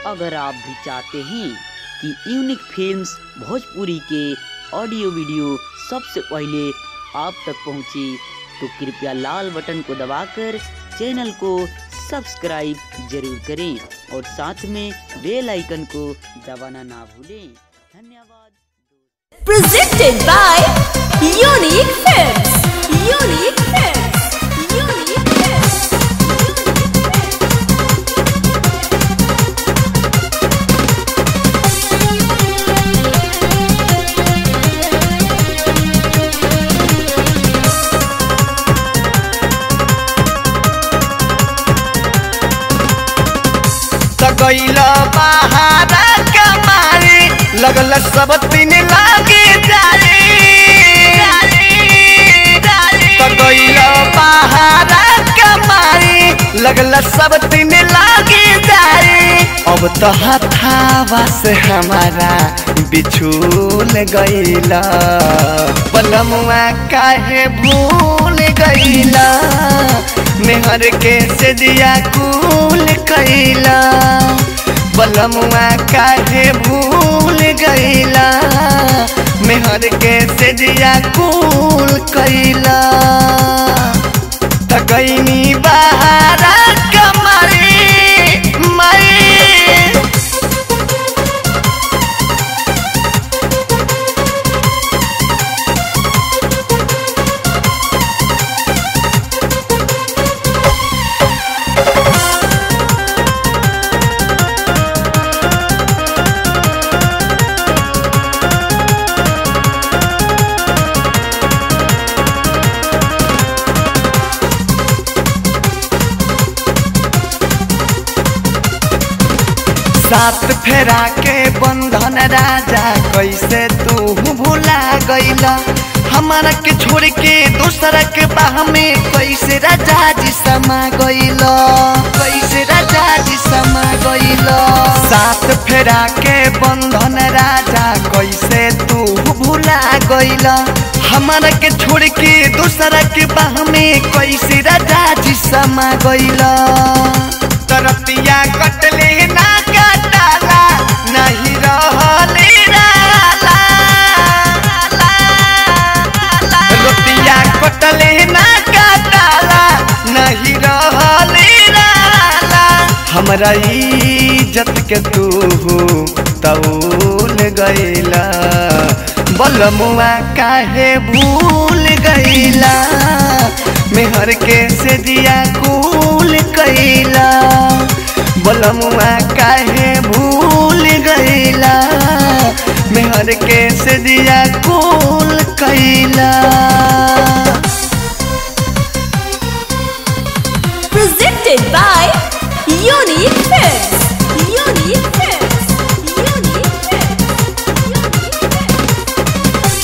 अगर आप भी चाहते हैं कि यूनिक फिल्म्स भोजपुरी के ऑडियो वीडियो सबसे पहले आप तक पहुंचे तो कृपया लाल बटन को दबाकर चैनल को सब्सक्राइब जरूर करें और साथ में बेल आइकन को दबाना ना भूलें धन्यवाद presented by Unique Films. Unique Films. Unique Films. त गइल बहारा कमारी लगल सब तीन लागे जारी त गइल बहारा कमारी लगल सब तीन लागे जारी अब तो हथावा से हमारा बिछूल गइला पलमुआ काहे भूल गइला मेहर के से दिया कूल कैला बलमुआ काहे भूल गइला मेहर के से दिया कूल कैला तकैनी बहारा कमरी मई सात फेरा के बंधन राजा कैसे तू भूला गईला हमारा के छोड़ के दूसरा के बाह में कैसे राजा जी समा गईला कैसे राजा जी समा गईला सात फेरा के बंधन राजा कैसे तू भूला गईला हमारा के छोड़ के दूसरा के बाह में कैसे राजा जी समा गईला तरतिया कटले ना कटाला नहीं रहले राला रोतिया कटले ना कटाला नहीं रहले राला हमरा इज्जत के तू तौल गईला बलमुआ काहे भूल गईला मेहर के से दिया कूल कैला बलमुआ काहे भूल गईला मेहर के से दिया कूल कैला Presented by Unique Films. Unique Films. Unique Films. Unique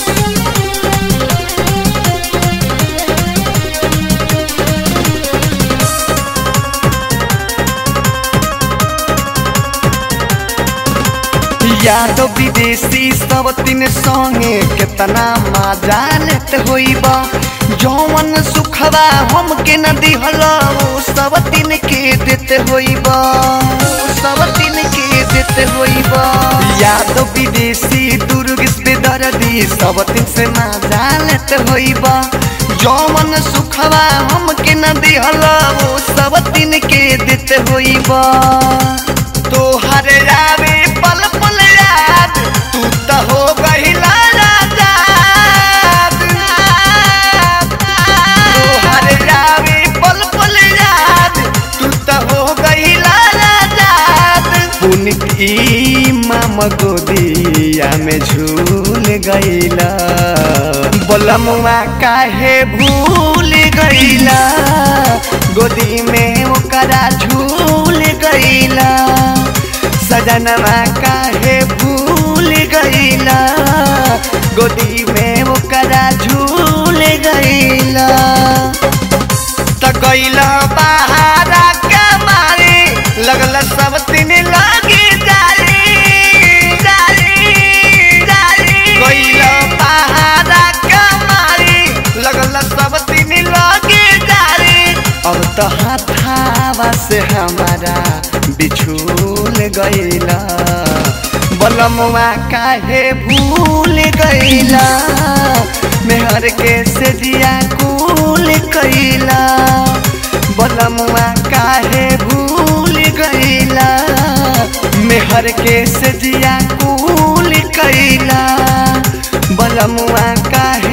Yadav विदेशी सब तीन संगे केतना मजा लेत होइबा जौवन सुखवा हमके न दिहल ओ सब तीन के देते होइबा ओ सब तीन के देते होइबा यादव विदेशी दुर्ग से दर्दी सब तीन से मजा लेत होइबा जौवन सुखवा हमके न दिहल ओ सब तीन के देते होइबा तोहर आवे पल पल याद तू तो हो गहिला राजा तोहर आवे पल पल याद तू तो हो गहिला राजा पुनकी माम गोदिया में झूल गईला बलमुआ काहे भूल गईला गोदी में ओकरा झूल गईला सजनवा काहे भूल गईला गोदी में ओकरा झूल गईला त गईला बहारा कमारी लगल सब तीन लागी जारी जारी जारी गईला बहारा कमारी लगल सब तीन लागी जारी अब तो हाथावा से हमारा बिछूल गईला बलमुआ काहे भूल गईला मेहर के से जिया कुल कैला बलमुआ काहे भूल गईला मेहर के से जिया कुल कैला बलमुआ काहे